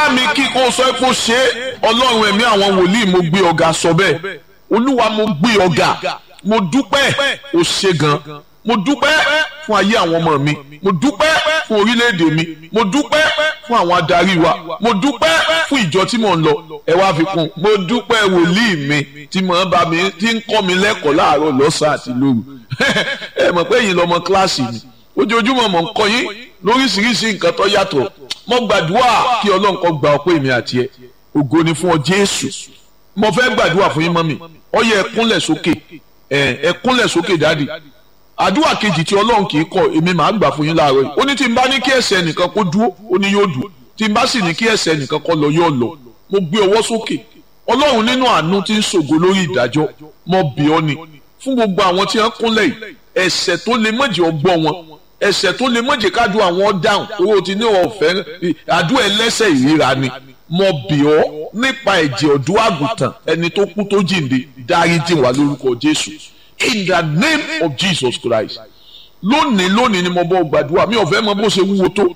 bá mi kí kó sọ pé ó ṣe é ọlọ́run ẹ̀mí àwọn wòlíì mo gbé ọ̀gá sọ bẹ́ẹ̀ olúwa mo gbé ọ̀gá mo dúpẹ́ ó ṣe gan mo dúpẹ́ fún ayé àwọn ọmọ mi mo dúpẹ́ fún orílẹ̀-èdè mi mo dúpẹ́ fún àwọn adarí wa mo dúpẹ́ fún ìjọ tí mò ń lọ ẹ wá fi kún mo dúpẹ́ wòlíì mi tí mo bá mi tí ń kọ́ mi lẹ́kọ̀ọ́ láàárọ̀ lọ́sàn-án àti lóru ẹ mọ̀ pé ẹ̀yin lọ́mọ kíláàsì mi ojoojúmọ́ mọ̀ ń kọ́ yín lóríṣiríṣi nǹkan tó yàtọ̀ mo gbàdúrà kí ọlọ́run kó gba ọpẹ́ mi àti ẹ ògo ni fún ọ jésù mo fẹ́ gbàdúrà fún yín mọ́mì ó yẹ ẹ kúnlẹ̀ sókè ẹ kúnlẹ̀ sókè dáàdì àdúrà kejì tí ọlọ́run kì í kọ èmi màá gbà fún yín láàárọ̀ yìí ó ní tí n bá ní kí ẹsẹ̀ nìkan kó dúró ó ní yóò dúró tí n bá sì ní kí ẹsẹ̀ nìkan kó lọ yóò lọ mo gbé ọwọ́ sókè ọlọ́run nínú àánú tí ń ṣògo lórí ìdájọ́ mo bì ọ́ ni fún gbogbo àwọn tí wọ́n kúnlẹ̀ yìí ẹ̀ṣẹ̀ tó lè mọ̀jẹ̀ ọgbọ́ wọn ẹ̀ṣẹ̀ tó lè mọ̀jẹ̀ kájú àwọn dáhùn owó ti ní ọ̀fẹ́ àdúrà ẹlẹ́ṣẹ̀ ìríra ni mo bì ọ́ nípa ẹ̀jẹ̀ ọ̀dọ́ àgùntàn ẹni tó kú tó jíǹde dáríjì wá lórúkọ Jésù in the name of Jesus Christ lónìí lónìí ni mo bọ́ gbàdúrà mi ò fẹ́ mọ bó ṣe wúwo tó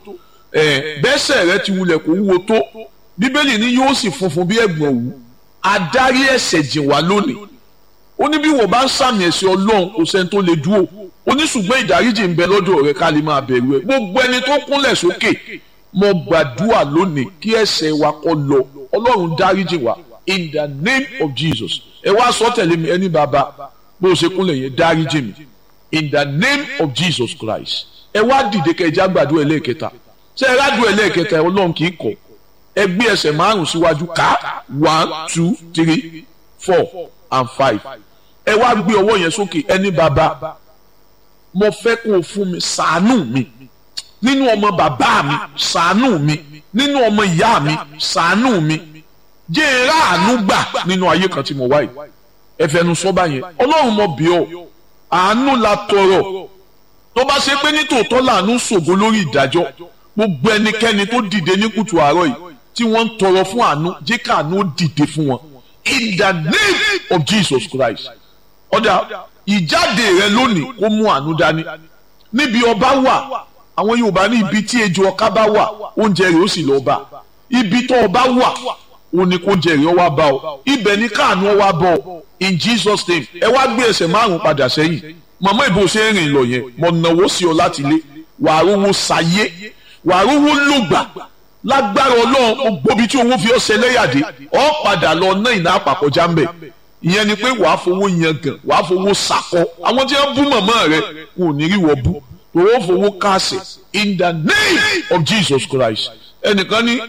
bẹ́sẹ̀ rẹ ti wulẹ̀ kó wúwo tó bíbélì ni yóò sì funfun bí ẹ̀gbọ̀n òwú adarí ẹ̀ṣẹ̀ jìn wá lónìí ó ní bí wọ́n bá ń sàmì ẹ̀ṣẹ̀ ọlọ́run kò sẹ́ni tó lè dúró ó ní ṣùgbọ́n ìdáríjì ń bẹ lọ́dọ̀ rẹ ká lè máa bẹ̀rù ẹ̀ gbogbo ẹni tó kúnlẹ̀ sókè mo gbàdúrà lónìí kí ẹ̀ṣẹ̀ wa kó lọ ọlọ́run dáríjì wá in the name of Jesus ẹ wá sọ tẹ̀lé mi ẹni bàbá bó o ṣe kúnlẹ̀ yẹn dáríjì mi in the name of Jesus Christ ẹ wá dìde kẹjá gbàdúrà ẹlẹ́ẹ̀kẹta ṣé ẹ rádùn ẹlẹ́ẹ̀kẹta ọlọ́run kì í kọ̀ ẹ gbé ẹsẹ̀ márùn síwájú ká one two three four and five ẹ wá gbé ọwọ́ yẹn sókè ẹni bàbá mo fẹ́ kó o fún mi ṣàánú mi nínú ọmọ bàbá mi ṣàánú mi nínú ọmọ ìyá mi ṣàánú mi jẹ́ ẹ ráàánú gbà nínú ayé kan tí mo wáyé ẹ fẹnu sọ́ba yẹn ọlọ́run mo bì ọ́ àánú la tọrọ tó bá ṣe pé nítòótọ́ làánú ṣògo lórí ìdájọ́ gbogbo ẹnikẹ́ni tó dìde ní kùtù àárọ̀ yìí tí wọ́n ń tọrọ fún àánú jẹ́ káàánú ó dìde fún wọn in the name of Jesus Christ ọ̀dà ìjáde rẹ lónìí kó mú àánú dání níbi ọba wà àwọn Yorùbá ní ibi tí ejò ọká bá wà oúnjẹ rẹ ó sì lọ bá ibi tó ọba wà ó ní kó oúnjẹ rẹ ó wá bá ọ ibẹ̀ ní káàánú ó wá bọ̀ ọ in Jesus name ẹ wá gbé ẹsẹ̀ márùn padà sẹ́yìn màmá ìbò ṣe ń rìn lọ yẹn mo nàwó sí ọ láti ilé wàá rówó sayé wàá rówó lògbà lágbára ọlọ́run gbóbi tí owó fi ọ́ ṣẹlẹ́yàdé ọ́ padà lọ ná ìná àpàkọjá ń bẹ̀ ìyẹn ni pé wàá fowó yan gan wàá fowó sakọ àwọn tí wọ́n bú màmá rẹ kò ní rí wọ́n bú owó fowó káàsì in the name of Jesus Christ ẹnìkan ní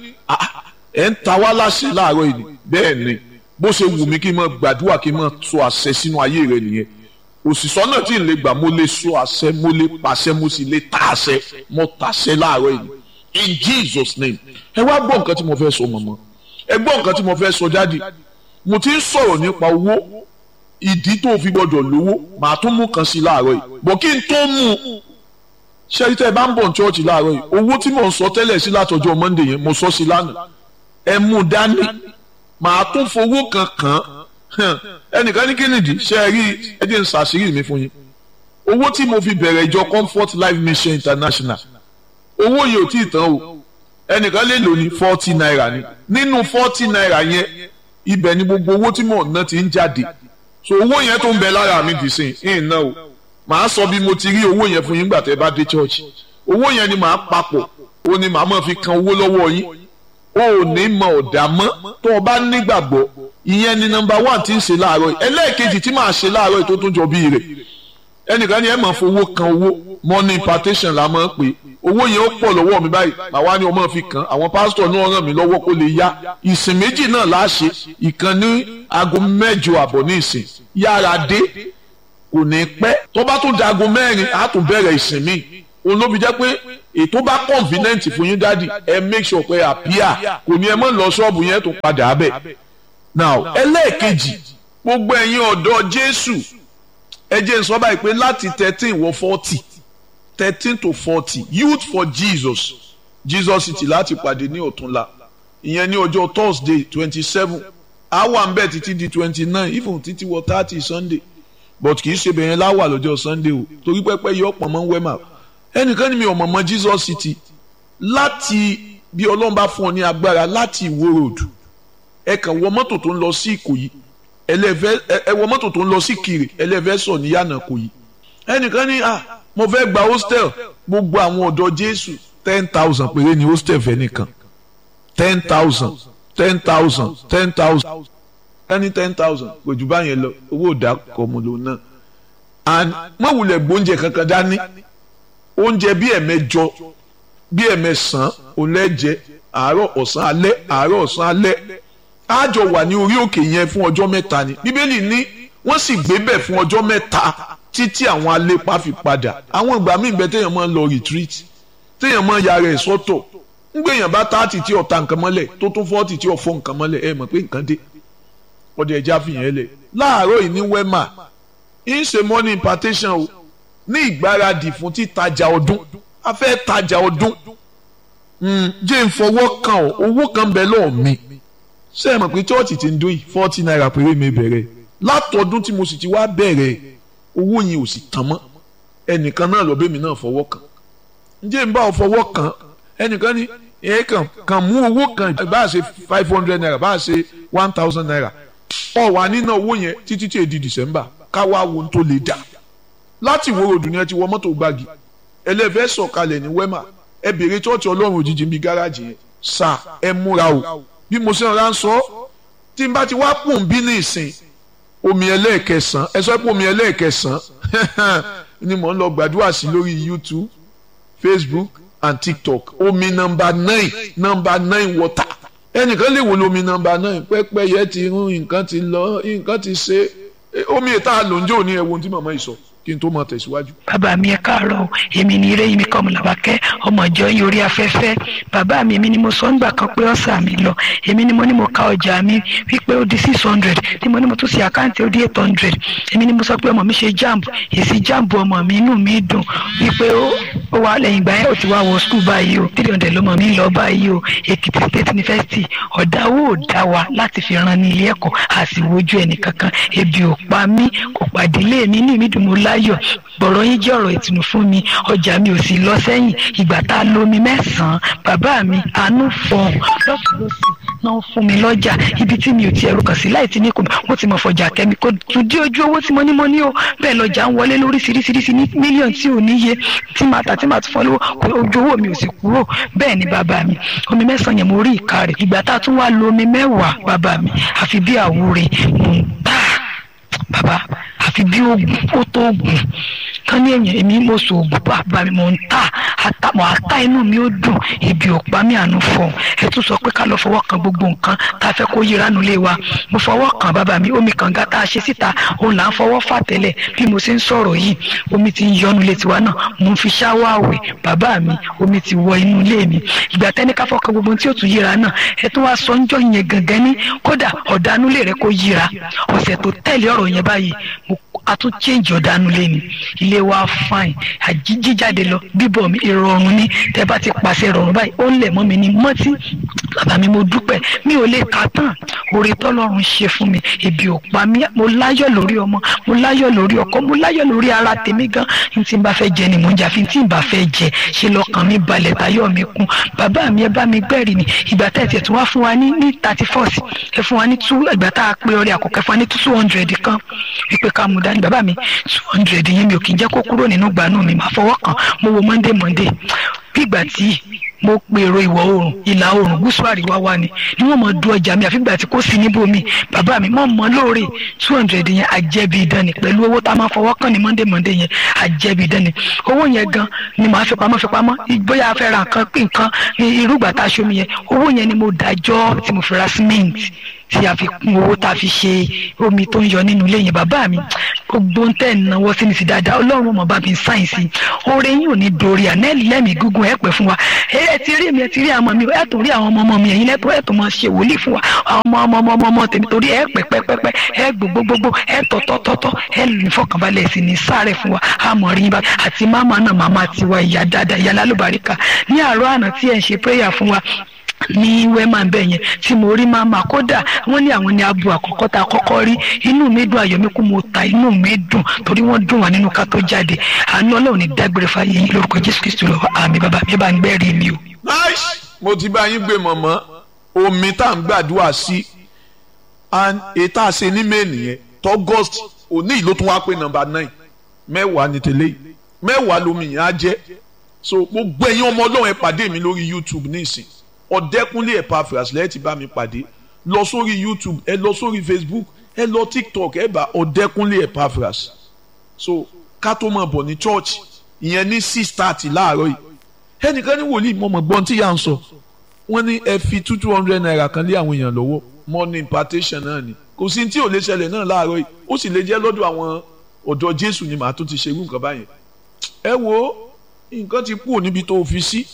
ẹ̀ ń ta wá láṣẹ láàárọ̀ yìí bẹ́ẹ̀ ni bó ṣe wù mí kí n máa gbàdúrà kí n máa sọ àṣẹ sínú ayé rẹ nìyẹn òṣìṣọ́ náà tí ì lè gbà mo lè sọ àṣẹ mo lè pàṣẹ mo sì lè ta àṣẹ mo tàṣẹ láàárọ̀ yìí in Jesus name ẹ wá gbọ́ nǹkan tí mo fẹ́ sọ mọ̀mọ́ ẹ gbọ́ nǹkan tí mo fẹ́ sọ jáde mo ti ń sọ̀rọ̀ nípa owó ìdí tó fi gbọ́dọ̀ lówó màá tún mú kan sí láàárọ̀ yìí bọ̀ kí n tó mú un ṣẹ́rí tẹ́ ẹ bá ń bọ̀ ní chọ́ọ̀chì láàárọ̀ yìí owó tí mò ń sọ tẹ́lẹ̀ sí látọjọ́ Monday yẹn mo sọ sí lánàá ẹ mú un dání màá tún fowó kan kàn án ẹnìkan ní kínìdí ṣe é rí ẹ jẹ́ n ṣàṣírí mi fún yín owó tí mo fi bẹ̀rẹ̀ ìjọ Comfort Life Mission International owó yìí ò tí ì tán o ẹnìkan lè lò ní forty naira ni nínú forty naira yẹn ibẹ̀ ni gbogbo owó tí mò ń ná ti ń jáde so owó yẹn tó ń bẹ lára mi dì sí ìn ná o màá sọ bí mo ti rí owó yẹn fún yín gbà tẹ́ bá dé church owó yẹn ni màá papọ̀ ó ní màá máa fi kan owó lọ́wọ́ yín o ò ní mọ ọ̀dà mọ́ tó o bá nígbàgbọ́ ìyẹn ni nọ́mbà one ti ń ṣe láàárọ̀ yìí ẹlẹ́ẹ̀kejì tí màá ṣe láàárọ̀ yìí tó tún jọ bíi rẹ̀ ẹnìkan ni ẹ máa fowó kan owó money impartation la máa ń pè owó yẹn ó pọ̀ lọ́wọ́ mi báyìí màwa ni ọmọ fi kàn àwọn pásítọ̀ náà ràn mí lọ́wọ́ kó lè yá ìsìn méjì náà láṣẹ ìkan ní aago mẹ́jọ àbọ̀ ní ìsìn yára dé kò ní pẹ́ tó bá tún da aago mẹ́rin á tún bẹ̀rẹ̀ ìsìn míì òun ló fi jẹ́ pé ètò bá convenient fún yín dádì ẹ make sure pé àpíà kò ní ẹ mọ̀ lọ ṣọ́ọ̀bù yẹn tó padà bẹ̀. now ẹlẹ́ẹ̀kejì gbogbo ẹ̀yin ọ̀dọ́ Jésù ẹ jẹ́ n sọ báyìí pé láti thirteen wọ forty thirteen to forty youth for Jesus Jesus city láti pàdé ní ọ̀túnla ìyẹn ní ọjọ́ Thursday twenty seven àwa ń bẹ̀ títí di twenty nine even títí wọ thirty Sunday but kì í ṣe bẹ̀yẹn láwà lọ́jọ́ Sunday o torí pẹ́pẹ́ yọ ọ̀pọ̀ mọ́ wẹ́mà ẹnìkan ní mi ò mọ̀ mọ́ Jesus city láti bí ọlọ́run bá fún ọ ní agbára láti ìwó road ẹ kàn wọ mọ́tò tó ń lọ sí ìkòyí ẹlẹ́fẹ́ ẹ wọ mọ́tò tó ń lọ sí kiri ẹlẹ́fẹ́ sọ ní yànnà kòyí ẹnìkan ní ah mo fẹ́ gba hostel gbogbo àwọn ọ̀dọ́ jésù ten thousand péré ni hostel fẹ́ nìkan ten thousand ten thousand ten thousand ẹni ten thousand kò jù báyẹn lọ owó òdà kọ̀ọ̀mù lòun náà and mọ̀wulẹ̀ gbóúnjẹ kankan dání oúnjẹ bí ẹ̀mẹjọ bí ẹ̀mẹsàn olẹ́jẹ àárọ̀ ọ̀sán alẹ́ àárọ̀ ọ̀sán alẹ́ àjọ wà ní orí òkè yẹn fún ọjọ́ mẹ́ta ni bíbélì ní wọ́n sì gbé bẹ̀ fún ọjọ́ mẹ́ta títí àwọn alépa fi padà àwọn ìgbà míì bẹ téèyàn máa ń lọ retreat téèyàn máa ya rẹ̀ sọ́tọ̀ ń gbèyàn bá táàtì tí ọ̀ta nǹkan mọ́lẹ̀ tó tún fọ́ọ̀tì tí ọ̀fọ́ nǹkan mọ́lẹ̀ ẹ mọ̀ pé nǹkan dé ọdẹ ẹja fìyàn lẹ̀ láàárọ̀ yìí ní wema ń ṣe money impartation o ní ìgbáradì fún títajà ọdún a fẹ́ tajà ọdún jẹ́ ń fọwọ́ kan ọ́ owó kan bẹ lọ́ọ̀ mi ṣé ẹ mọ̀ pé chọ́ọ̀chì ti ń dún yìí forty naira péré mi bẹ̀rẹ̀ látọdún tí mo sì ti wá bẹ̀rẹ̀ owó yẹn ò sì tán mọ́ ẹnìkan náà lọ bẹ́mi náà fọwọ́ kan ǹjẹ́ ń bá ọ fọwọ́ kan ẹnìkan ní ẹ kàn kàn mú owó kan bá a ṣe five hundred naira bá a ṣe one thousand naira ọ wà nínú owó yẹn títí tí èdè december káwá wo tó lè dà láti wo ròdù ni ẹ ti wọ mọ́tò gbági ẹlẹ́fẹ́ sọ̀kalẹ̀ ní wema ẹ bèrè chọ́ọ̀chì ọlọ́run òjijì bíi gáràjì yẹn sà ẹ múra o bí mo ṣe ń ra ń sọ tí n bá ti wá pò ń bí ní ìsìn omi ẹlẹ́ẹ̀kẹsàn ẹ sọ pé omi ẹlẹ́ẹ̀kẹsàn ni mò ń lọ gbàdúrà sí lórí youtube facebook and tiktok omi nọmba nine nọmba nine water ẹnìkan lè wò lómi nọmba nine pẹ́pẹ́yẹ ti rún nǹkan ti lọ nǹkan ti ṣe omi ìta lòǹjọ́ ní ẹ̀wọ̀n tí màmá yìí sọ kí n tó máa tẹ̀síwájú. bàbá mi ẹ káàárọ̀ èmi ni eré mi kọ́ ọmọlàbákẹ́ ọmọ ìjọ yín orí afẹ́fẹ́ bàbá mi èmi ni mo sọ ńgbà kan pé ọ̀sà mi lọ èmi ni mo ní mo ka ọjà mi wípé ó di six hundred tí mo ní mo tún ṣe àkáǹtì ó di eight hundred èmi ni mo sọ pé ọmọ mi ṣe jamb èsì jamb ọmọ mi inú mi dùn wípé ó ó wà lẹ́yìn ìgbà yẹn ó ti wá wọ skul báyìí o three hundred lọ́mọ mi lọ báyìí o Èkìtì State University ọ̀dà owó ò dá wa láti fi ran ní ilé ẹ̀kọ́ àsìwójú ẹnì kankan ebi ò pa mí kò pàdélé mi inú mi dùn mo láyọ̀ gbọ̀rọ̀ yín jẹ́ ọ̀rọ̀ ìtùnú fún mi ọjà mi ò sì lọ sẹ́yìn ìgbà tá a lómi mẹ́sàn-án bàbá mi àánú fọ̀hún lọ́sọ̀lọ́sì náà fún mi lọ́jà ibi tí mi ò ti ẹ̀rù kàn sí láì tí ní kò wọ́n ti mọ̀ fọjà kẹ́mi kò tún dí ojú owó tí mo ní mo ní o bẹ́ẹ̀ lọ́jà ń wọlé lóríṣiríṣiríṣi ní mílíọ̀nù tí ò níye tí màá tà tí màá tún fọ́ lówó ojú owó mi ò sì kúrò bẹ́ẹ̀ ni bàbá mi omi mẹ́sàn-án yẹn mo rí ìka rẹ̀ ìgbà tá a tún wá lo omi mẹ́wàá bàbá mi àfi bí àwúre mò ń tà bàbá àfi bí oògùn ó tó oògùn kán ní èèyàn èmi mo sọ oògùn bàbá mi mò ń tà àtàmọ̀ àká inú mi ó dùn ibi òpá mi àánú fọ̀ ẹ tún sọ pé ká lọ fọwọ́ kan gbogbo nǹkan tá a fẹ́ kó yíra nulẹ̀ wa mo fọwọ́ kan bàbá mi omi kànga tá a ṣe síta òun là ń fọwọ́ fà tẹ́lẹ̀ bí mo ṣe ń sọ̀rọ̀ yìí omi ti ń yọnu létí wa náà mo ń fi ṣáwá àwẹ̀ bàbá mi omi ti wọ inú ilé mi ìgbà tẹ́ni ká fọkàn gbogbo tí ó tún yíra náà ẹ tún wá sọ ńjọ́ yẹn gangan ní kódà ọ̀dánulẹ̀ rẹ kó yíra ọ̀sẹ̀ tó tẹ̀lé ọ̀rọ̀ yẹn báyìí mo a tún change ọ̀dánù lẹ́nu ilé wa fine àjíjíjáde lọ bíbọ̀ mi ìrọ̀rùn ni tẹ́ bá ti pàṣẹ ìrọ̀rùn báyìí ó ń lẹ̀ mọ́ mi ní mọ́tí bàbá mi mo dúpẹ́ mi ò lè kà tán oore tọ́lọ́run ṣe fún mi ebi ò pa mí mo láyọ̀ lórí ọmọ mo láyọ̀ lórí ọkọ mo láyọ̀ lórí ara tèmi gan n tí n bá fẹ́ jẹ ni mò ń jà fi tí n bá fẹ́ jẹ ṣe lọ́kàn mi balẹ̀ táyọ̀ mi kún bàbá mi ẹ bá mi gbẹ́rì ni ìgbà tá ẹ tiẹ̀ tún wá fún wa ní ní thirty first ẹ fún wa ní two ìgbà tá a pé ọrẹ àkọ́kọ́ fún wa ní two hundred kan wípé ká mú dání bàbá mi two hundred yẹn mi ò kì í jẹ́ kó kúrò nínú gbanú mi máa fọwọ́ kan mo wo monday monday bí ìgbà tí mo pèrò ìwọ̀ oòrùn ìlà oòrùn gúúsù àríwá wa ni ni wọ́n mọ̀ du ọjà mi àfìgbà tí kò sí níbòmí bàbá mi mọ̀ mọ́ lóore two hundred yẹn àjẹbí idán ni pẹ̀lú owó tá a máa fọwọ́ kàn ní monday monday yẹn àjẹbí idán ni owó yẹn gan ni màá fi pamọ́ fi pamọ́ bóyá a fẹ́ ra nǹkan pín nǹkan irúgbà tá a ṣomi yẹn owó yẹn ni mo dájọ́ tí mo fi ra cement tí a fi kún owó tá a fi ṣe omi tó ń yọ nínú ilé yẹn bàbá mi gbogbo ń tẹ̀ náwó sí mi sí dáadáa ọlọ́run mọ̀ bá mi sáyìn sí oore yín ò ní dorí ànẹ́lì lẹ́mìí gígùn ẹ̀ pẹ́ fún wa ẹ ti rí mi ẹ ti rí àwọn mi ẹ tó rí àwọn ọmọ ọmọ mi ẹ̀yin lẹ́tọ́ ẹ tó máa ṣe wòlíì fún wa àwọn ọmọ ọmọ ọmọ ọmọ tèmi torí ẹ pẹ́ pẹ́ pẹ́ pẹ́ ẹ gbogbogbò ẹ tọ́tọ́tọ́tọ́ ẹ lù fọkànbalẹ̀ sí ní sáré fún wa àmọ́ rí yín bá àti máma náà máma tiwa ìyá dáadáa ìyá lálùbáríkà ní àárọ̀ àná tí ẹ ń ṣe prayer fún wa ní wema bẹ́ẹ̀ yẹn tí mo rí máa máa kódà wọ́n ní àwọn ní abo àkọ́kọ́ tá a kọ́kọ́ rí inú mi dùn ayọ̀ mi kú mo ta inú mi dùn torí wọ́n dùn wá nínú ká tó jáde àánú ọlọ́run ní dágbére fáyé yín lórúkọ jésù kristu lọ́wọ́ àmì bàbá mi bá ń gbẹ́rì mi o. nice mo ti bá yín gbé mọ̀mọ́ omi tá à ń gbàdúrà sí and ètò àṣẹ ní mẹ́ẹ̀nì yẹn tọ́gọ́st òní ìlú tó wá pé nọ́mbà nine mẹ́wàá ní tẹ́lẹ̀ yìí mẹ́wàá lomi yẹn á jẹ́ so gbogbo ẹ̀yin ọmọ ọlọ́run ẹ pàdé mi lórí youtube nísìn ọ̀dẹ́kúnlé Epaphras lẹ́yìn tí bá mi pàdé lọ sórí youtube ẹ lọ sórí facebook ẹ lọ tiktok ẹ bá ọ̀dẹ́kúnlé Epaphras so ká tó máa bọ̀ ní church ìyẹn ní six thirty láàárọ̀ yìí ẹnìkan ní wòlíì mọ̀mọ́ gbọ́n tí yà ń sọ wọ́n ní ẹ fi two two hundred naira kan lé àwọn èèyàn lọ́wọ́ money impartation náà ni kò sí tí ò lè ṣẹlẹ̀ náà láàárọ̀ yìí ó sì lè jẹ́ lọ́dọ̀ àwọn ọ̀dọ́ jésù ni màá tún ti ṣerú nǹkan báyẹn ẹ wo nǹkan ti kú níbi tó fi sí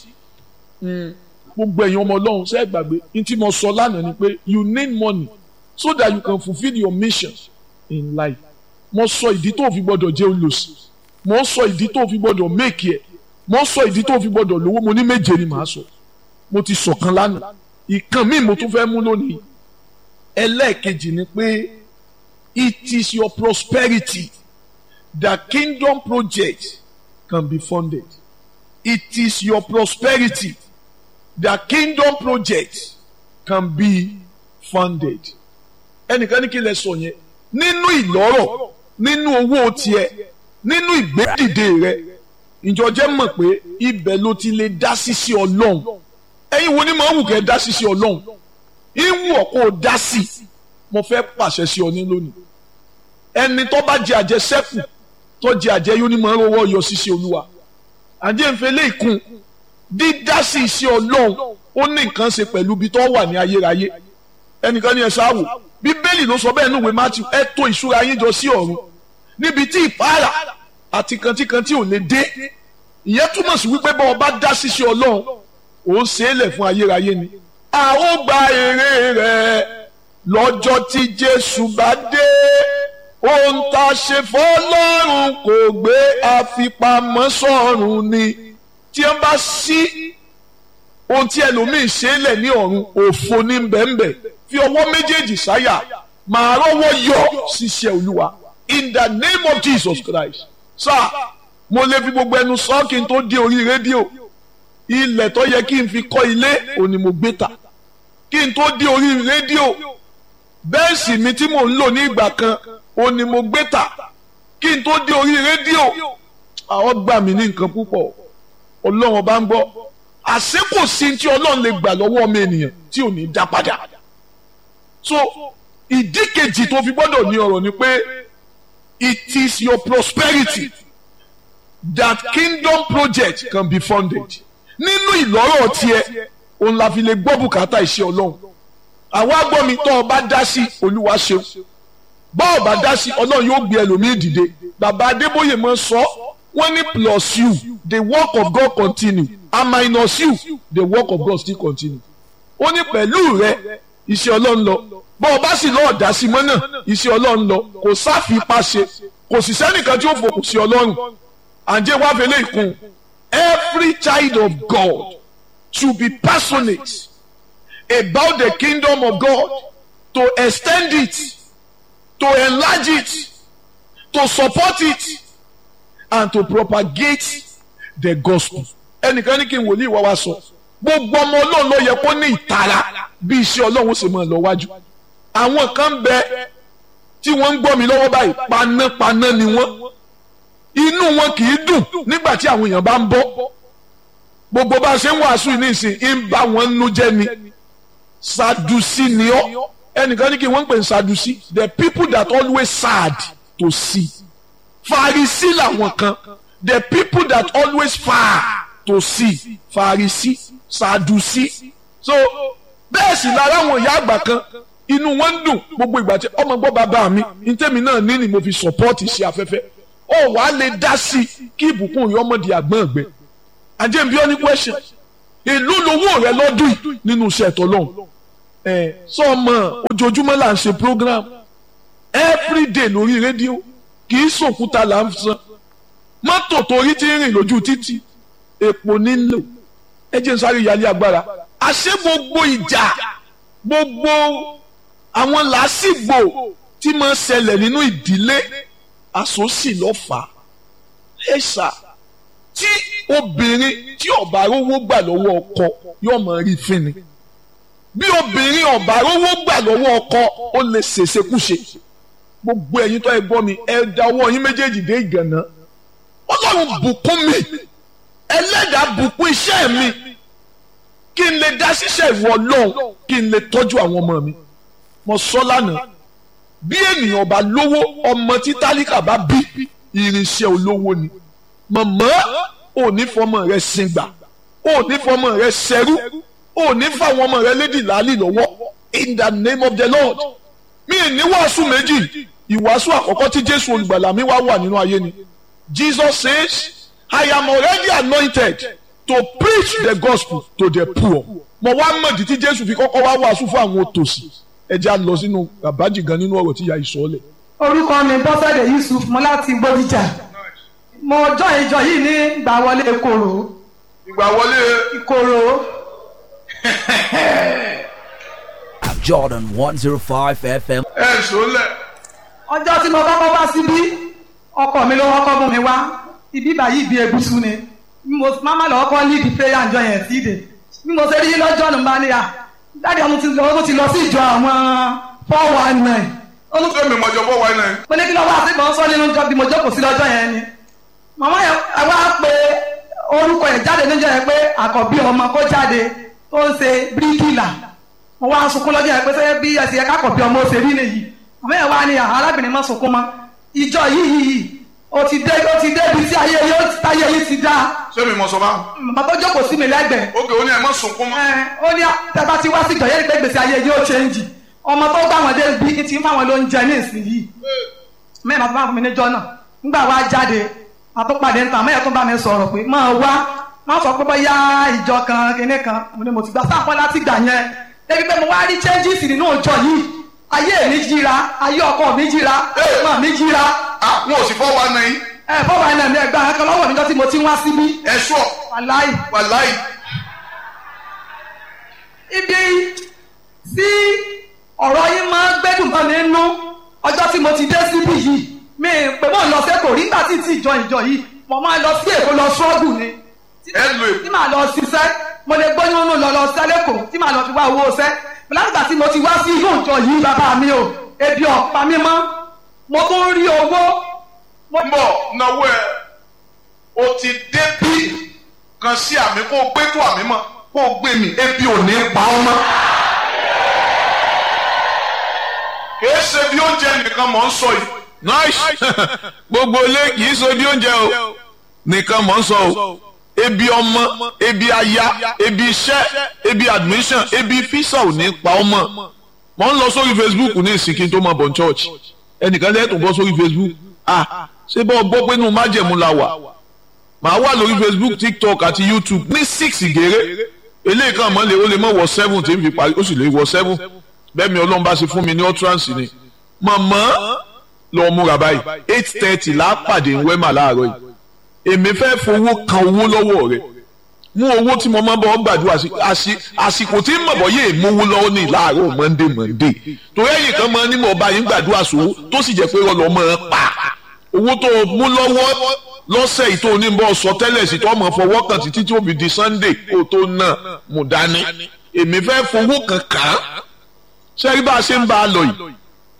gbogbo ẹ̀yin ọmọ ọlọ́run ṣe é gbàgbé ní tí mo sọ lánàá ni pé you need money so that you can fulfil your mission in life mo sọ ìdí tó fi gbọ́dọ̀ jẹ́ olùsí mo sọ ìdí tó fi gbọ́dọ̀ make ẹ̀ mo sọ ìdí tó fi gbọ́dọ̀ lówó mo ní méje ni màá sọ mo ti sọ̀kan lánàá ìkan míì mo tún fẹ́ mú lónìí ẹlẹ́ẹ̀kejì ni pé it is your prosperity that kingdom project can be funded it is your prosperity that kingdom project can be funded ẹnìkan ní kí lẹ sọ yẹn nínú ìlọ́rọ̀ nínú owó tiẹ̀ nínú ìgbédìde rẹ ìjọ jẹ́ mọ̀ pé ibẹ̀ ló ti lè dá sí sí ọlọ́run ẹ̀yin wo ni màá wù kẹ́ dá sí sí ọlọ́run ìwù ọ̀kọ́ ò dá sí mo fẹ́ pàṣẹ sí ọ ní lónìí ẹni tó bá jẹ àjẹsẹ́kù tó jẹ àjẹ yóò ní mọ̀ ń rówó yọ sí sí olúwa àjẹǹfẹ́ lè kún dídá sí sí ọlọ́run ó ní nǹkan ṣe pẹ̀lú ibi tó wà ní ayérayé ẹnìkan ní ẹ ṣáàwò bíbélì ló sọ bẹ́ẹ̀ núwèé matthew ẹ tò ìṣúra yín jọ sí ọ̀run níbi tí ìpara àti kantíkantí ò lè dé ìyẹn túmọ̀ sí wípé bá ọba dá sí sí ọlọ́run ó ṣe é lẹ̀ fún ayérayé ni. a ó gba èrè rẹ̀ lọ́jọ́ tí jésù bá dé ohun tá a ṣe fọlọ́run kò gbé àfipamọ́ sọ́run ni tí wọ́n bá sí ohun tí ẹlòmíì ṣe é lẹ̀ ní ọ̀run òfo ní bẹ́ẹ̀nbẹ́ fi ọwọ́ méjèèjì sáyà màá rọ́wọ́ yọ ṣiṣẹ́ olúwa in the name of jesus christ sáà mo lè fi gbogbo ẹnu sọ kí n tó dé orí rédíò ilẹ̀ tó yẹ kí n fi kọ́ ilé òní mo gbé ta kí n tó dé orí rédíò bẹ́ẹ̀sì mi tí mò ń lò ní ìgbà kan òní mo gbé ta kí n tó dé orí rédíò àwọn gbà mí ní nǹkan púpọ̀ ọlọ́run bá ń gbọ́ àṣé kò sí tí ọlọ́run lè gbà lọ́wọ́ ọmọ ènìyàn tí ò ní dá padà so ìdí kejì tó fi gbọ́dọ̀ ní ọ̀rọ̀ ni pé it is your prosperity that kingdom project can be funded nínú ìlọ́rọ̀ tiẹ̀ òun la fi lè gbọ́ bùkátà iṣẹ́ ọlọ́run àwa gbọ́ mi tọ́ ọ bá dá sí olúwa ṣeun bọ́ ọ bá dá sí ọlọ́run yóò gbé ẹlòmíì dìde bàbá adébóyè máa sọ wọ́n ní plus you the work of God continue and minus you the work of God still continue ó ní pẹ̀lú rẹ iṣẹ́ ọlọ́run lọ bọ́ ọ bá sì lọ́ọ̀ dá sí mọ́ náà iṣẹ́ ọlọ́run lọ kò sáfipá ṣe kò sì sẹ́nìkan tí ó fòkùn sí ọlọ́run àǹjẹ́ wá fẹlẹ́ ìkun every child of God should be passionate about the kingdom of God to extend it to enlarge it to support it and to propagate the gospel. ẹnìkan ní kí n wòlíì wá wá sọ gbogbo ọmọ ọlọ́run ló yẹ kó ní ìtara bí iṣẹ́ ọlọ́run ṣe máa lọ wájú. àwọn kan bẹ tí wọ́n ń gbọ́ mi lọ́wọ́ báyìí panápaná ni wọ́n inú wọn kì í dùn nígbà tí àwọn èèyàn bá ń bọ́ gbogbo bá a ṣe ń wàásù ní ìsìn ń bá wọn nú jẹ́ ni sadusi ni ọ́ ẹnìkan ní kí wọ́n ń pè ní sadusi the people that always sad to see farisi làwọn kan the people that always far to see farisi sadusi so bẹ́ẹ̀ sì lára àwọn ìyá àgbà kan inú wọn ń dùn gbogbo ìgbà tí ọmọ gbọ́ bàbá mi ntẹ́mi náà ní ni mo fi support iṣẹ́ afẹ́fẹ́ ó wàá lè dá sí kí ìbùkún yọ ọmọdé àgbọ̀n ọ̀gbẹ́ àjẹmí ọ ní question èló lowó rẹ lọ́dún yìí nínú iṣẹ́ ẹ̀tọ́ lọ́hùn ẹ̀ sọ́ọ̀mọ̀ ojoojúmọ́ là ń ṣe program everyday lórí rédíò kì í sòkúta là ń san mọ́tò torí ti ń rìn lójú títì èpò nílò ẹ jẹ́ n sáré yálé agbára àṣé gbogbo ìjà gbogbo àwọn làásìgbò tí máa ń ṣẹlẹ̀ nínú ìdílé àsòsì lọ́fà ẹ̀ ṣá tí obìnrin tí ọ̀bà rówó gbà lọ́wọ́ ọkọ yóò máa rí fínni bí obìnrin ọ̀bà rówó gbà lọ́wọ́ ọkọ ó lè ṣèṣekúṣe gbogbo ẹ̀yin tó ẹ gbọ́ mi ẹ da ọwọ́ yín méjèèjì dé ìgànná ọlọ́run bùkún mi ẹlẹ́dàá bùkún iṣẹ́ mi kí n lè dá ṣiṣẹ́ ìwọ ọlọ́run kí n lè tọ́jú àwọn ọmọ mi mo sọ lánàá bí ènìyàn bá lówó ọmọ tí tálíkà bá bí irinṣẹ́ olówó ni mọ̀mọ́ ò ní fọmọ rẹ sìngbà ò ní fọmọ rẹ ṣẹrú ò ní fáwọn ọmọ rẹ lédì láàlì lọ́wọ́ in the name of the lord mi ì ní wàásù méjì ìwàásù àkọ́kọ́ tí jésù olùgbàlà mi wá wà nínú ayé ni jesus says i am already anointed to preach the gospel to the poor mo wá mọ̀dí tí jésù fi kọ́kọ́ wá wàásù fún àwọn òtòṣì ẹ já lọ sínú àbájì gan nínú ọ̀rọ̀ tí ya ìsọ̀lẹ̀. orúkọ mi bọ́sẹ̀dẹ̀ yusuf mo láti gbódìjà mo jọ ìjọ yìí ní ìgbà wọlé ìkorò ìgbà wọlé ìkorò Jordan 105 FM. ẹ sọlẹ. ọjọ́ tí mo kọ́kọ́ wá síbí ọkọ mi ló kọ́kọ́ mú mi wá ibi báyìí ibi egusu ni mo máma lọ kọ́ lead prayer ǹjọ yẹn sí ìdè bí mo ṣe rí lọ́jọ́ nù bá níyà dáàdi ọmọ ti lọ ó ti lọ sí ìjọ àwọn four one nine olùkọ́ mi mọ̀jọ̀ bọ́ wáyé náà. mo ní kí lọ́wọ́ àti ìbọn sọ nínú ìjọ bí mo jókòó sí lọ́jọ́ yẹn ni màmá yẹn ẹ wá pé orúkọ yẹn jáde níjọ́ yẹn pé àkọ́bí ọmọ kó jáde tó ń ṣe bíríkìlà mo wá sunkún lọ́jọ́ yẹn pé sẹ́yẹ́ bí ẹsẹ̀ yẹn kákọ̀bí ọmọ ó ṣe rí nìyí màmá yẹn wá ní arábìnrin má sunkún mọ́ ìjọ yìí yìí ó ti dé ó ti débi tí ayé yóò táyé yìí ti dá ṣé mi mọ̀ sọ bá. màmá tó jókòó sí mi lẹ́gbẹ̀ẹ́ ókè ó ní ẹ má sunkún mọ́. ẹ ó ní tẹ́bá ti wá sí ìjọ yẹn pé gbèsè ayé yóò ṣéǹjì ọmọ tó gbà wọn dé bí ti ń fáwọn ló ń jẹ ní ìsinyìí mẹ́rin àti fáwọn mi níjọ́ náà nígbà wá jáde àtúpàdé níta mẹ́rin tó bá mi sọ̀rọ̀ pé máa wá má sọ pé bóyá ìjọ kan kinní kan mo ní mo ti gbà sáàpọ̀ láti gbà yẹn débi pé mo wá rí changes nínú ìjọ yìí ayé mi jíra ayé ọkọ mi jíra ọmọ mi jíra àwọn ò sì fọ́ wa náà yín. ẹ fọwọ́ ẹ̀ náà mi ẹgbẹ́ akẹ́kọ̀ọ́ lọ́wọ́ níjọ́ tí mo ti wá síbí ẹ sọ wàláì wàláì. ibi tí ọ̀rọ̀ yín máa ń gbẹ́dùn mọ́ mi nú ọjọ́ tí mo ti dé síbí yìí mi pé mo lọ sẹ́kọ̀ọ́ rí nígbà tí ti ìjọ ìjọ yìí mo máa lọ sí èkó lọ ṣọ́ọ̀bù ni ẹ lo èkó. tí màá lọ ṣiṣẹ́ mo lè gbóyún nù lọ lọ sẹ́lẹ̀kọ̀ tí màá lọ fi wá owó ṣẹ́ látìgbà tí mo ti wá sí inú ìjọ yìí bàbá mi o ebi ọ̀pá mi mọ́ mo tún rí owó mo ń bọ̀ náwó ẹ o ti dé bí kan sí àmì kó o gbé tó àmì mọ́ kó o gbé mi ebi ò ní pa ọ́ mọ́. kìí ṣe bí oúnjẹ nìkan mọ̀ ń sọ yìí. nice gbogbo ilé kìí so bí oúnjẹ o nìkan mọ̀ ń sọ o ebi ọmọ ebi aya ebi iṣẹ́ ebi admission ebi fisa ò ní pa ọmọ mo ń lọ sórí facebook ní ìsìnkí tó máa bọ̀ ní church ẹnìkan lẹ́yìn tó bọ́ sórí facebook ah ṣé bọ́ gbọ́ pé inú májẹ̀mú la wà màá wà lórí facebook tiktok àti youtube ní six gèrè eléyìí kan mọ́ lè ó lè mọ́ wọ seven tí n fi parí ó sì lè wọ seven bẹ́ẹ̀ mi ọlọ́run bá ṣe fún mi ní utterance ni mọ̀mọ́ lọ múra báyìí eight thirty là á pàdé ń wẹ́mà láàárọ̀ yìí èmi fẹ́ fowó kan owó lọ́wọ́ rẹ̀ mú owó tí mo máa bọ́ gbàdúrà sí àsìkò tí mọ̀bọ́ yé mówó lọ́wọ́ ní láàárọ̀ monday monday torí ẹ̀yìn kan máa ní mọ̀ bá yín gbàdúrà sówó tó sì jẹ́ pé ọlọ́ máa pa owó tó mú lọ́wọ́ lọ́sẹ̀ yìí tó ní bọ́ sọ tẹ́lẹ̀ sí tó mọ̀ fọwọ́ kan títí tí ó fi di sunday kó tó náà mú dání èmi fẹ́ fowó kan kàn án ṣé bá a ṣe ń bá a lọ yìí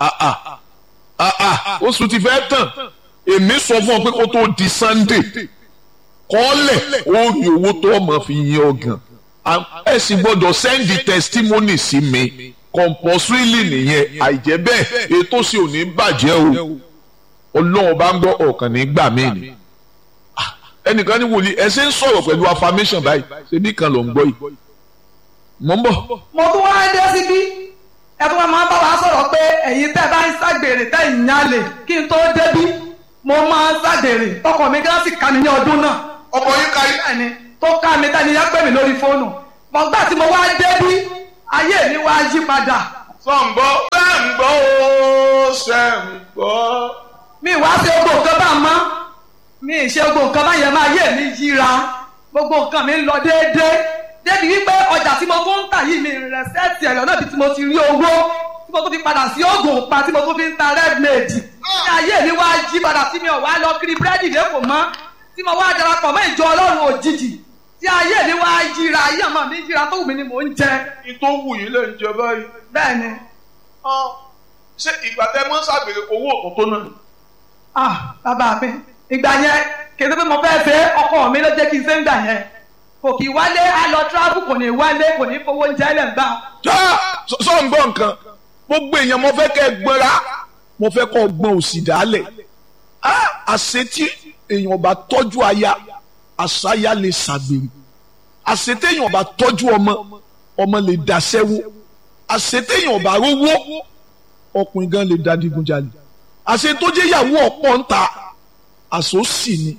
oṣù ti fẹ́ tàn èmi sọ fún ọ pé kó tó di sunday kọ́lẹ̀ ó rí owó tó ọmọ fi yin ọgàn ẹ sì gbọ́dọ̀ sẹ́ndì testimony sí mi compulsorily nìyẹn àìjẹ́ bẹ́ẹ̀ ètò sì ò ní bàjẹ́ o ọlọ́run bá ń gbọ́ ọ̀kan ní gbà mí ni ẹnìkan ní wòlíì ẹ ṣe ń sọ̀rọ̀ pẹ̀lú affirmation báyìí ṣe bí kan ló ń gbọ́ yìí mọ̀ ń bọ̀. mo tún wá dé síbí ẹ tún wá máa bá wa sọ̀rọ̀ pé ẹ̀yin tẹ́ bá ń ságbèrè tẹ́ ìyálè kí n tó débí mo máa ń ságbèrè tọkọ mi gán sì ká mi ní ọdún náà. ọkọ yín ka yín. ẹni tó ká mi tẹ́ni yẹn pè mí lórí fóònù mọ̀gbà tí mo wá débí ayé mi wá yí padà. sọ̀ǹgbọ́ sẹ́ǹgbọ́ ó sẹ́ǹgbọ́. mi wá ṣe gbogbo nǹkan bá mọ́ mi ì ṣe gbogbo nǹkan bá yẹn máa yé mi yíra gbogbo nǹkan mi ń lọ déédéé débi wípé ọjà tí mo tún ń tà yìí mi rẹ̀ sẹ́ẹ̀tì ẹ̀rọ náà bí tí mo ti rí owó tí mo tún fi padà sí oògùn pa tí mo tún fi ń ta red maid ní ayé mi wá jí padà tí mi ò wá lọ kiri búrẹ́dì lẹ́kọ̀ọ́ mọ́ tí tí mo wá darapọ̀ mọ́ ìjọ ọlọ́run òjijì tí ayé mi wá yíra ayé ọmọ mi yíra tó wù mí ni mò ń jẹ ní tó wù yín lè ń jẹ báyìí. bẹ́ẹ̀ ni ṣé ìgbà tẹ mọ́ ṣàgbèrè owó òkun tó náà. ah bàbá mi ìgbà yẹn kì í ṣe pé mo fẹ́ fẹ́ ọkọ mi ló jẹ́ kí n ṣe ń gbà yẹn kò kì í wálé á lọ tíráfù kò ní wálé kò ní fowó oúnjẹ lẹ̀ ń gbà. sọ ń gbọ́ nǹkan gbogbo èèyàn mo fẹ́ kẹ́ ẹ gbọ́ra mo fẹ́ kọ́ gbọ́n òsì dálẹ̀ àṣetí èèyàn bá tọ́jú aya àṣàyà lè ṣàgbèrè àṣetéèyàn bá tọ́jú ọmọ ọmọ lè daṣẹ́wó àṣetéèyàn bá rówó ọkùnrin gan lè da digunjalè àṣetójéyàwó ọ̀pọ̀ ń ta àṣòsì ni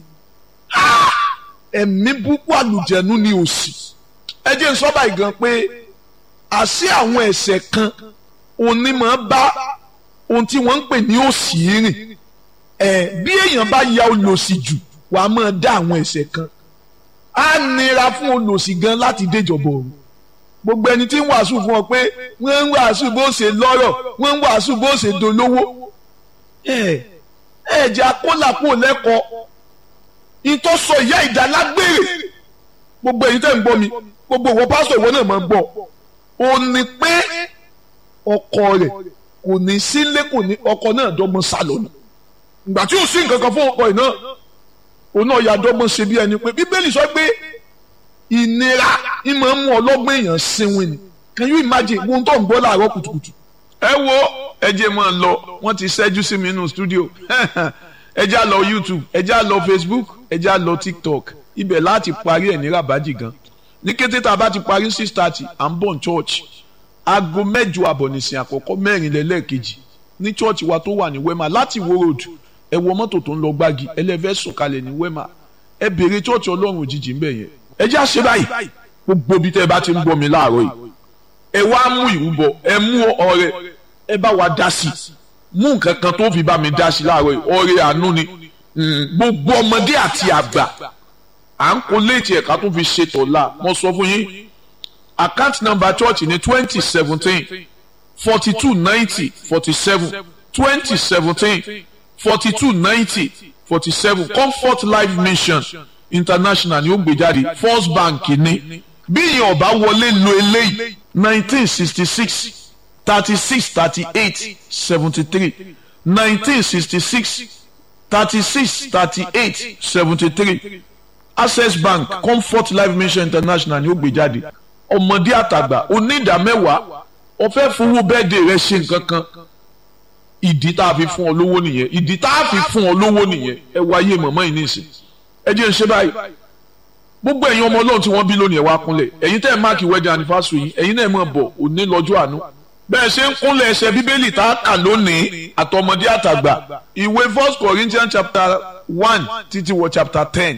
ẹ̀mí búkú àlùjẹ̀nu ni òsì ẹ jẹ́ n sọ báyìí gan pé àṣé àwọn ẹ̀ṣẹ̀ kan onímọ̀ bá ohun tí wọ́n ń pè ní òsì rìn ẹ̀ bí èèyàn bá ya olòṣì jù wàá máa dá àwọn ẹ̀ṣẹ̀ kan á nira fún olòṣì gan láti déjọba ọ̀run gbogbo ẹni tí ń wàásù fún ọ pé wọ́n ń wàásù bó ṣe lọ́rọ̀ wọ́n ń wàásù bó ṣe dolówó ẹ̀ ẹ̀ jẹ́ akólàpọ̀ lẹ́kọ̀ọ́ ìtọ́ sọ ìyá ìdálágbére gbogbo èyí tẹ̀ ń gbọ́ mi gbogbo ìwọ pásítọ̀ ìwọ náà máa ń gbọ́ ò ní pé ọkọ rẹ̀ kò ní sílé kò ní ọkọ náà dọ́gbọ́n sálọ ni ìgbà tí ò sí nǹkan kan fún ọkọ yìí náà òun náà ya dọ́gbọ́n ṣe bí ẹni pé bíbélì sọ pé ìnira ìmọ̀ ń mú ọlọ́gbọ́n èèyàn sinwin ni can you imagine ohun tó ń gbọ́ láàárọ̀ kùtùkùtù. ẹ wo ẹ jẹ́ máa lọ wọ́n ti ṣẹ́jú sí mi nínú stúdíò ẹ já lọ youtube ẹ já lọ facebook ẹ já lọ tiktok ibẹ̀ láti parí ẹ̀ ní rabaji gan ní kété tá a bá ti parí six thirty à ń bọ̀ ní church aago mẹ́jọ àbọ̀ nìsín àkọ́kọ́ mẹ́rin lẹ́lẹ́ẹ̀kejì ní church wa tó wà ní wema láti wo road ẹ wọ mọ́tò tó ń lọ gbági ẹlẹ́fẹ́ sọ̀kalẹ̀ ní wema ẹ béèrè church ọlọ́run òjijì ńbẹ̀ yẹn ẹ já ṣe báyìí gbogbo bí tẹ́ ẹ bá ti ń gbọ́ mi láàárọ̀ yìí ẹ wá mú ìrúbọ ẹ mú ọrẹ ẹ bá wa dá sí mú nǹkan kan tó fi bá mi dá sí láàárọ̀ yìí ọrẹ àánú ni gbogbo ọmọdé àti àgbà à ń kó léètì ẹ̀ka tó fi ṣe tọ̀la mo sọ fún yín account number church ní twenty seventeen forty two ninety forty seven twenty seventeen forty two ninety forty seven comfort life mission international ni ó gbé jáde first bank ní bí ìyẹn ọba wọlé lo eléyìí nineteen sixty six thirty six thirty eight seventy three nineteen sixty six thirty six thirty eight seventy three access bank comfort life mission international ni ó gbé jáde ọmọdé àtàgbà onídàmẹ́wàá ọ̀fẹ́ fowó bẹ́ẹ̀dẹ̀ rẹ ṣe nǹkan kan ìdí tá a fi fún ọ lówó nìyẹn ìdí tá a fi fún ọ lówó nìyẹn ẹ wá ayé mọ̀mọ́ yìí nísìn ẹ jẹ́ ń ṣe báyìí gbogbo ẹ̀yin ọmọ ọlọ́run tí wọ́n bí lónìí ẹ̀ wá kúnlẹ̀ ẹ̀yin tẹ́ ẹ̀ máàkì wedding anniversary yìí ẹ̀yin náà mọ̀ bọ̀ òní lọ́jọ́ àánú bẹ́ẹ̀ ṣe ń kúnlẹ̀ ẹsẹ̀ bíbélì tá a kà lónìí àtọmọdé àtàgbà ìwé first corinthians chapter one títí wọ chapter ten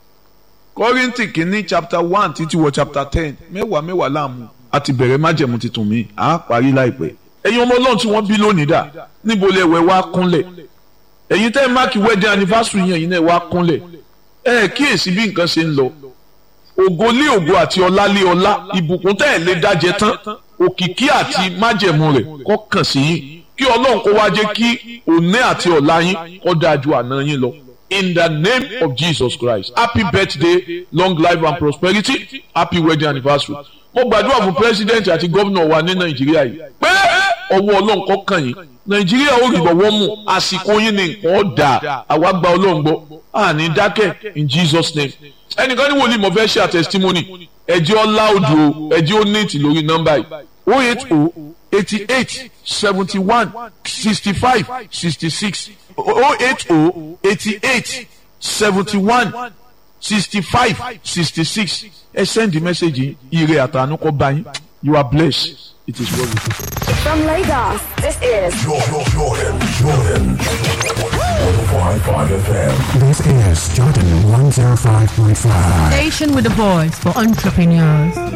kọ́rìntì kìíní chapter one títí wọ chapter ten mẹ́wàá mẹ́wàá láàmú àti bẹ̀rẹ̀ májẹ̀mú tuntun mi à á parí láìpẹ́ ẹ̀yin ọmọ ọlọ́run tí wọ́n bí lónìí dà níbo lẹ wẹ̀ wá kúnlẹ̀ ẹ̀yin tẹ́ ẹ máàkì wedding anniversary yẹn ẹ̀yin náà wá kúnlẹ̀ ẹ kíyèsí bí nǹkan ṣe ń lọ ògo lé ògo àti ọlá lé ọlá ìbùkún tẹ́ ẹ̀ lé dájẹ tán òkìkí àti májẹ̀mú rẹ̀ kó kàn sí yín kí ọlọ́run kó wá jẹ́ kí òní àti ọ̀la yín kó dáa ju àná yín lọ in the name of Jesus Christ happy birthday long life and prosperity happy wedding anniversary mo gbàdúrà fún president àti gómìnà wa ní nàìjíríà yìí pé ọwọ́ ọlọ́run kó kàn yín nàìjíríà ó rí bọ̀wọ́ mu àsìkò yín ni nǹkan ó dà àwa gba ọlọ́run gbọ́ àní dákẹ́ in Jesus name ẹnìkan ní wòlíì mo fẹ́ ṣe àtẹ̀sítímọ́nì ẹ̀jẹ̀ ọlá odò ẹ̀jẹ̀ ó néètì lórí nọ́mbà yìí o eight o eighty eight seventy one sixty five sixty six o eight o eighty eight seventy one sixty five sixty six ẹ send the message ire àtànú kọ bá yín you are blessed it is well with you. From Lagos, this is Jordan, Jordan, Jordan. 105.5 FM. This is Jordan 105.5. Station with a voice for entrepreneurs.